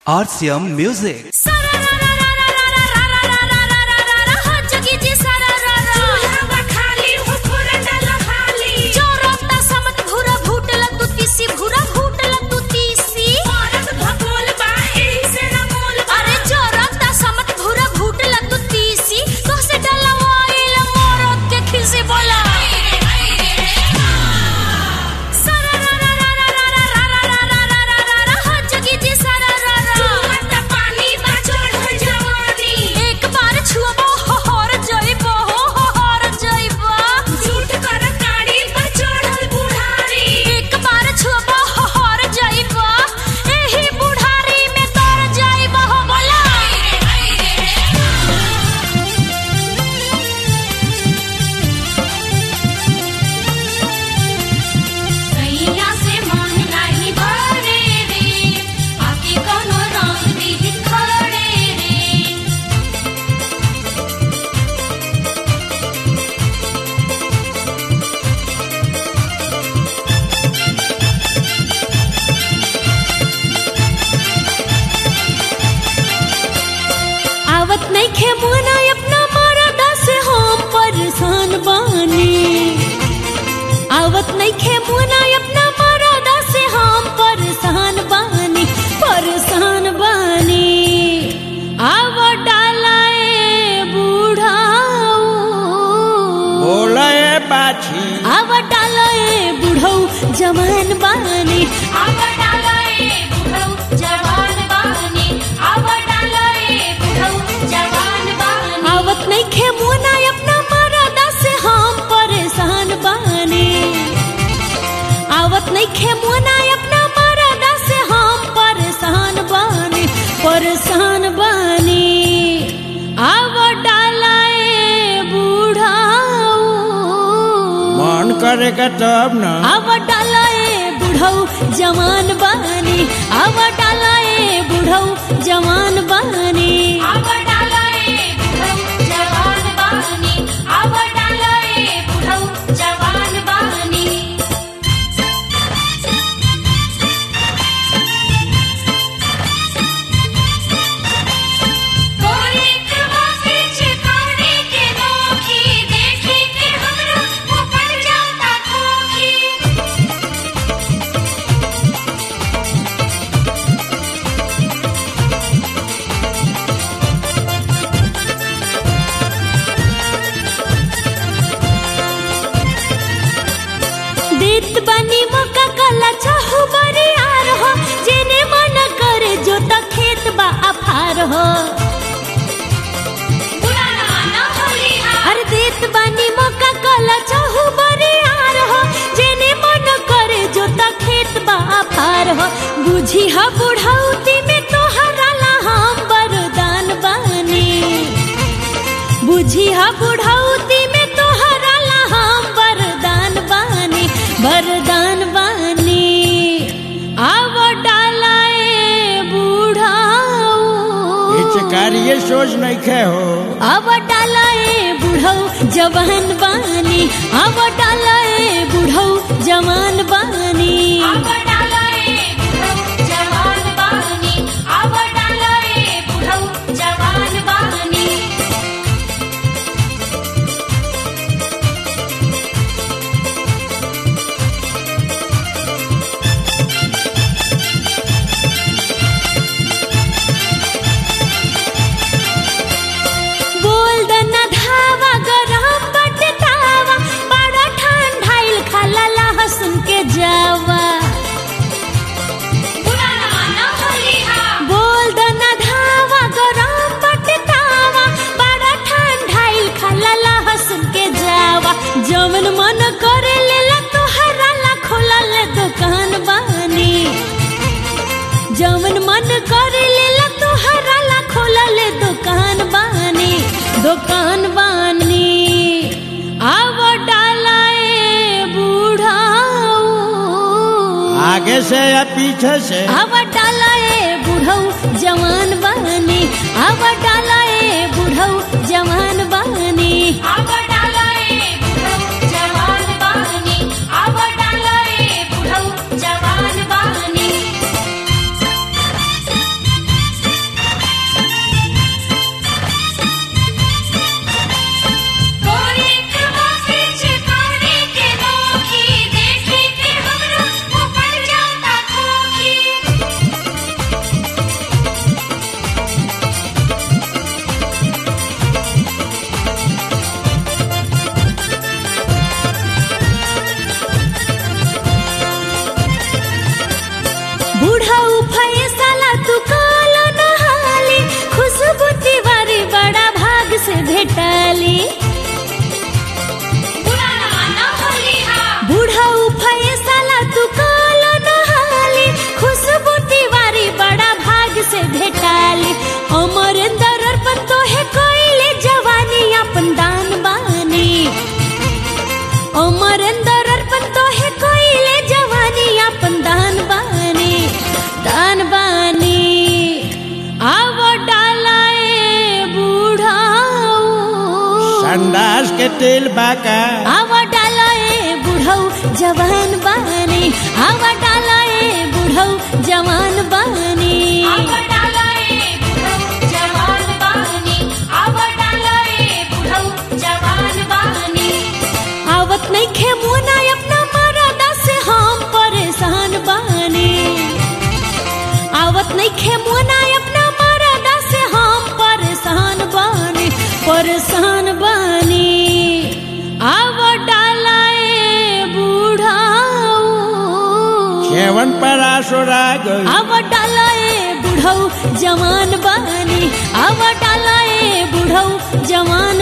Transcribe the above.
RCM Music. आवत नहीं खे मुना अपना मरदा से हम परेशान बानी आवत नहीं खे मुना अपना मरदा से हम परेशान बानी परेशान बानी आव डालाए बूढ़ाऊ बोले बाछी आव डालाए बूढ़ऊ जवान बानी आव डालाए बूढ़ऊ जवान बानी आव डालाए बूढ़ऊ जवान बानी आवत नहीं खे मुना अपना मरदा से हम परेशान बानी आवत नहीं खे मुना अपना मरदा से हम परेशान बानी परेशान बानी आव डालाए बूढ़ाऊ मन करेगा तब न आव डालाए बुढ़ऊ जवान बानी आव डालाए बुढ़ऊ जवान बानी आव डालाए बुढ़ऊ जवान बानी आव डालाए बुढ़ऊ जवान बानी कोरी के वासे चिकाने के नोखी देखी के हमरा ऊपर जाता खोखी देत बनी मका कला चाहू बरी आर हो जेने मन करे जो त खेत बा अफार हो अरे देत बनी मका कला चाहू बरी आर हो जेने मन करे जो त खेत बा अफार हो बुझी हा बुढ़ौती में तोहरा ला हम बरदान बानी बुझी हा बुढ़ौती में तोहरा ला हम वरदान बानी वरदान बानी आव डालाए बूढ़ाऊ पिचकारिये सोच नहीं खे हो आव डालाए बूढ़ऊ जवान बानी आव डालाए बूढ़ऊ जवान बानी आव डालाए बूढ़ऊ जवान बानी आव डालाए बूढ़ऊ जवान बानी बोल दना धावा गरम बटतावा बड़ा ठंडाइल खाला लहसुन के जावा बोल दना धावा गरम बटतावा बड़ा ठंडाइल खाला लहसुन के जावा जवन मन करे लेला तोहरा ला खोला ले दुकान बानी जवन मन करे लेला तोहरा ला खोला ले दुकान बानी दुकान बानी आव डालाए बूढ़ाऊ आगे से या पीछे से आव डालाए बूढ़ऊ जवान बानी आव डालाए बूढ़ऊ जवान बानी आव डालाए बूढ़ऊ जवान बानी आव डालाए बूढ़ऊ जवान बानी तेल बाका आवा डाला ए बुढ़ऊ जवान बानी आवा डाला ए बुढ़ऊ जवान बानी आवत नहीं खे मुना अपना मरादा से हम परेशान बानी आवत नहीं खे मुना अपना मरादा से हम परेशान बानी परेशान बानी आव डाला ए बुढ़ाऊ सेवन पर आसोरा गई आव डाला ए बुढ़ऊ जवान बानी आव डाला ए बुढ़ऊ जवान